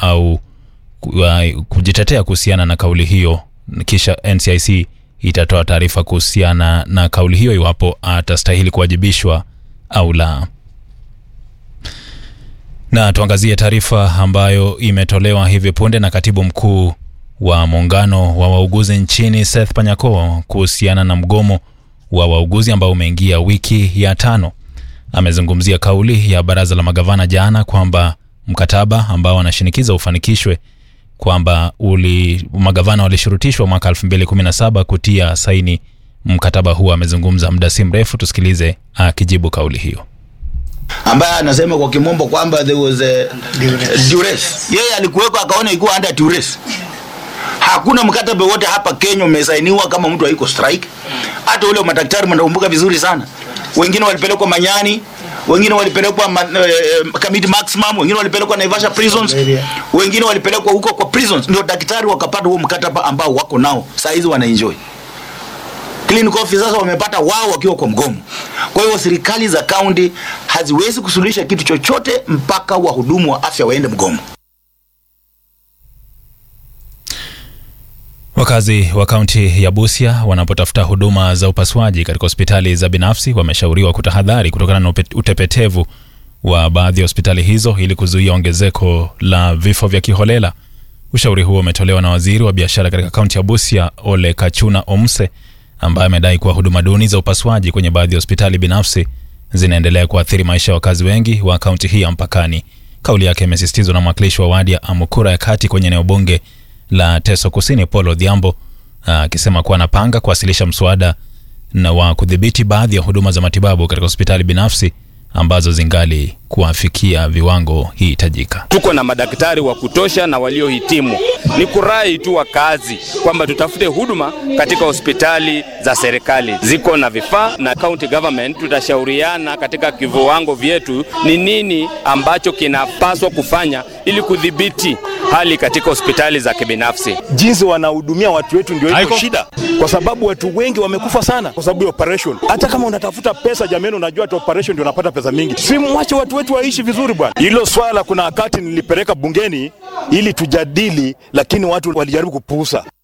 au ku- kujitetea kuhusiana na kauli hiyo, kisha NCIC itatoa taarifa kuhusiana na kauli hiyo iwapo atastahili kuwajibishwa au la. Na tuangazie taarifa ambayo imetolewa hivi punde na katibu mkuu wa muungano wa wauguzi nchini Seth Panyako kuhusiana na mgomo wa wauguzi ambao umeingia wiki ya tano. Amezungumzia kauli ya baraza la magavana jana kwamba mkataba ambao anashinikiza ufanikishwe kwamba uli magavana walishurutishwa mwaka 2017 kutia saini mkataba huo. Amezungumza muda si mrefu, tusikilize akijibu kauli hiyo. ambaye anasema kwa kimombo kwamba there was a duress. Yeye alikuweko akaona ikuwa under duress. Hakuna mkataba wote hapa Kenya umesainiwa kama mtu haiko strike. Hata ule wa madaktari mnakumbuka vizuri sana. Wengine walipelekwa Manyani, wengine walipelekwa ma, eh, Kamiti Maximum, wengine walipelekwa Naivasha prisons, wengine walipelekwa huko kwa prisons, ndio daktari wakapata huo mkataba ambao wako nao saa hizi wanaenjoy clinical officers wamepata wao wakiwa kwa mgomo. Kwa hiyo serikali za kaunti haziwezi kusuluhisha kitu chochote mpaka wahudumu wa afya waende mgomo. Wakazi wa kaunti ya Busia wanapotafuta huduma za upasuaji katika hospitali za binafsi wameshauriwa kutahadhari kutokana na upe- utepetevu wa baadhi ya hospitali hizo ili kuzuia ongezeko la vifo vya kiholela. Ushauri huo umetolewa na waziri wa biashara katika kaunti ya Busia, Ole Kachuna Omse, ambaye amedai kuwa huduma duni za upasuaji kwenye baadhi ya hospitali binafsi zinaendelea kuathiri maisha ya wakazi wengi wa kaunti hii ya mpakani. Kauli yake imesisitizwa na mwakilishi wa wadi ya Amukura ya kati kwenye eneo bunge la Teso Kusini, Paul Odhiambo, akisema kuwa anapanga kuwasilisha mswada na wa kudhibiti baadhi ya huduma za matibabu katika hospitali binafsi ambazo zingali kuwafikia viwango hitajika. tuko na madaktari wa kutosha na waliohitimu. Ni kurai tu wakazi kwamba tutafute huduma katika hospitali za serikali, ziko na vifaa na county government. Tutashauriana katika viwango vyetu ni nini ambacho kinapaswa kufanya ili kudhibiti hali katika hospitali za kibinafsi. jinsi wanahudumia watu wetu ndio iko shida, kwa sababu watu wengi wamekufa sana kwa sababu ya operation. Hata kama unatafuta pesa, jamani, unajua hata operation ndio unapata pesa mingi. Si mwache watu wetu waishi vizuri bwana. Hilo swala kuna wakati nilipeleka bungeni ili tujadili, lakini watu walijaribu kupuuza.